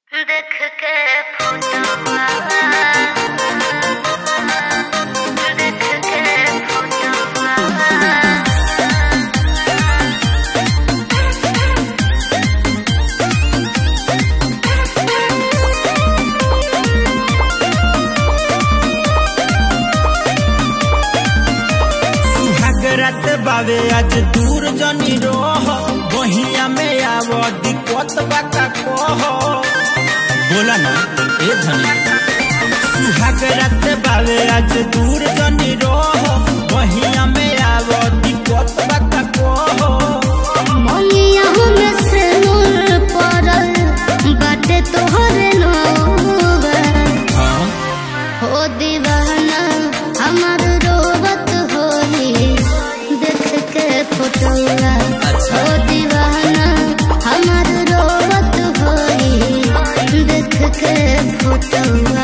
देख के फोटोवा देख के फोटोवा सुहाग रात बावे आज दूर जनी रोह बहिया में आव दिक्कत बाका कह बोला ना ए धनी सुहाग रात बावे आज दूर जनी रोह बहिया में आव दिक्कत बाका कह मनिया में से नूर पड़ल बाटे तोहरे नौवा हाँ हो दीवाना हमार रोवत होई देख के फोटोवा अच्छा। हो दीवाना हमार रोवत होई देख के फोटोवा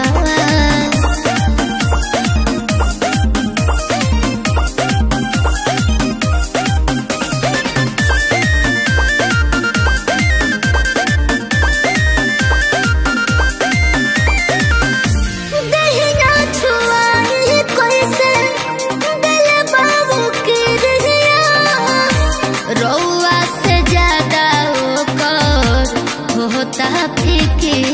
दहिना छुआई कैसे दिल बाबू के रहिया रौआ से ज्यादा ओकर होता फिकिर